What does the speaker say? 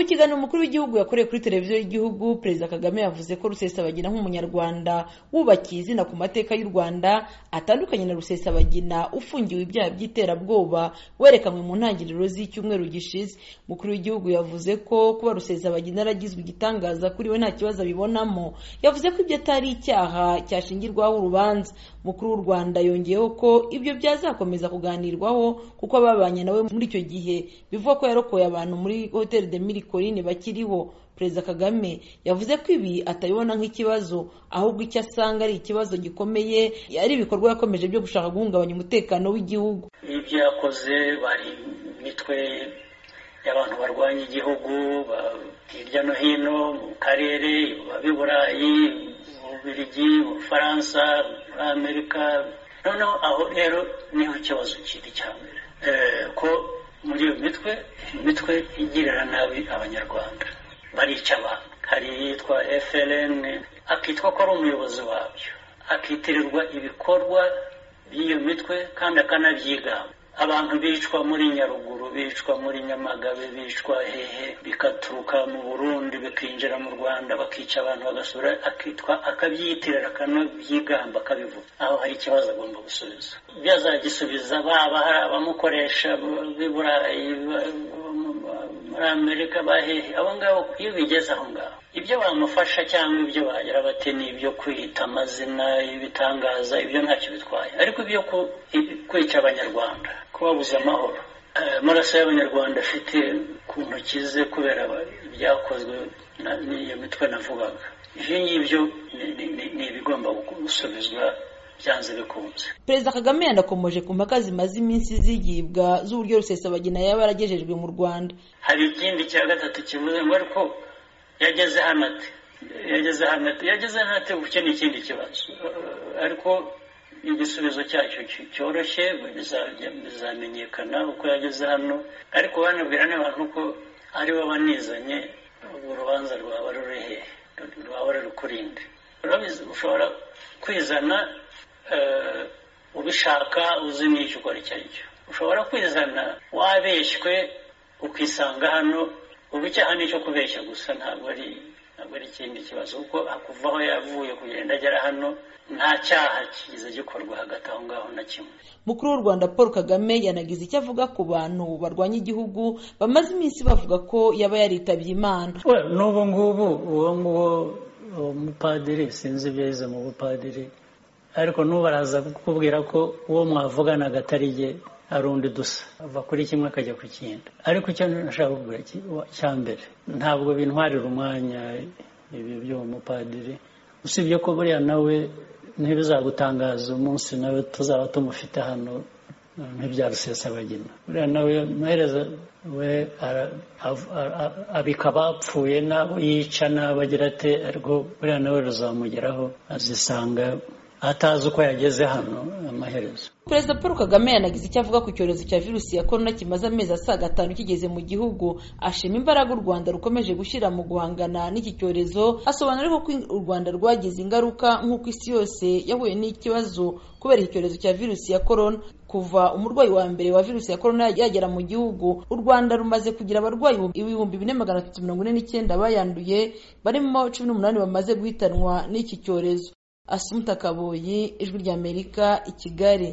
kiganiro umukuru w'igihugu yakoreye kuri televiziyo y'igihugu perezida kagame yavuze ko rusesabagina nk'umunyarwanda wubakiye izina ku mateka y'u rwanda atandukanye na rusesabagina ufungiwe ibyaha by'iterabwoba werekanwe mu ntangiriro z'icyumweru gishize umukuru w'igihugu yavuze ko kuba rusesabagina yaragizwe igitangaza kuri we nta kibazo abibonamo yavuze ko ibyo atari icyaha cyashingirwaho urubanza umukuru w'u rwanda yongeyeho ko ibyo byazakomeza kuganirwaho kuko ababanye nawe muri icyo gihe bivugwa ko yarokoye abantu muri hoteli de mirikorine bakiriho perezida kagame yavuze ko ibi atabibona nk'ikibazo ahubwo icyo asanga ari ikibazo gikomeye ari ibikorwa yakomeje byo gushaka guhungabanya umutekano w'igihugu ibyo yakoze bari imitwe y'abantu barwanya igihugu hirya no hino mu karere b'i burayi mu bubirigi mu bufaransa muri amerika noneho aho rero niho ikibazo kiri cya mbere ko muri iyo mitwe imitwe igirira nabi abanyarwanda barica abantu hari iyitwa frn akitwa ko ari umuyobozi wabyo akitirirwa ibikorwa by'iyo mitwe kandi akanabyigamba abantu bicwa muri nyaruguru bicwa muri nyamagabe bicwa hehe bikaturuka mu burundi bikinjira mu rwanda bakica abantu bagasura akitwa akabyiyitirira akanabyigamba akabivuga aho hari ikibazo agomba gusubiza ibyo azagisubiza baba hari abamukoresha b'i burayi muri amerika bahehe abo ngabo iyo bigeze aho ngaho ibyo bamufasha cyangwa ibyo bagira bati ni ibyo kwita amazina ibitangaza ibyo ntacyo bitwaye ariko ibyo kwica abanyarwanda kubabuza amahoro amaraso y'abanyarwanda afite ku ntoki ze kubera ibyakozwe n'iyo mitwe navugaga ibyo ngibyo ni ibigomba gusubizwa byanze bikunze perezida kagame yanakomoje ku mpaka zimaze iminsi zigibwa z'uburyo rusesabagina yaba yaragejejwe mu rwanda hari ikindi cya gatatu kivuze ngo ariko yageze hano ati yageze hano ati yageze hano ati ubu ni ikindi kibazo ariko igisubizo cyacyo cyoroshye bizamenyekana uko yageze hano ariko banabwira n'abantu ko aribo banizanye urubanza rwaba ruri hehe rwaba ruri kurinde ushobora kwizana ubishaka uzi n'icyo ukora icyo ari cyo ushobora kwizana wabeshywe ukisanga hano ubu icyaha ni icyo kubeshya gusa ntabwo ari ntabwo ari ikindi kibazo kuko kuva aho yavuye kugenda agera hano nta cyaha kigize gikorwa hagati aho ngaho na kimwe mukuru w'u rwanda paul kagame yanagize icyo avuga ku bantu barwanya igihugu bamaze iminsi bavuga ko yaba yaritabye imana n'ubu ngubu uwo nguwo umupadiri sinzi ibyo yize mu bupadiri ariko n'ubaraza kukubwira ko uwo mwavuganaga atari jye ari undi dusa ava kuri kimwe akajya ku kindi ariko icyo nashaka kukubwira cya mbere ntabwo bintwarira umwanya ibi by'uwo mupadiri usibye ko buriya nawe ntibizagutangaza umunsi nawe tuzaba tumufite hano ntibyarusesabagina buriya nawe amaherezo we abika abapfuye n'abo yica n'abo agira ate ariko buriya nawe ruzamugeraho azisanga atazi uko yageze hano amaherezo perezida paul kagame yanagize icyo avuga ku cyorezo cya virusi ya korona kimaze amezi asaga atanu kigeze mu gihugu ashima imbaraga u rwanda rukomeje gushyira mu guhangana n'iki cyorezo asobanura ariko ko u rwanda rwagize ingaruka nk'uko isi yose yahuye n'ikibazo kubera iki cyorezo cya virusi ya korona kuva umurwayi wa mbere wa virusi ya korona yagera mu gihugu u rwanda rumaze kugira abarwayi ibihumbi bine magana atatu mirongo ine n'icyenda bayanduye barimo cumi n'umunani bamaze guhitanwa n'iki cyorezo asumuta kaboyi ijwi ry'amerika i kigali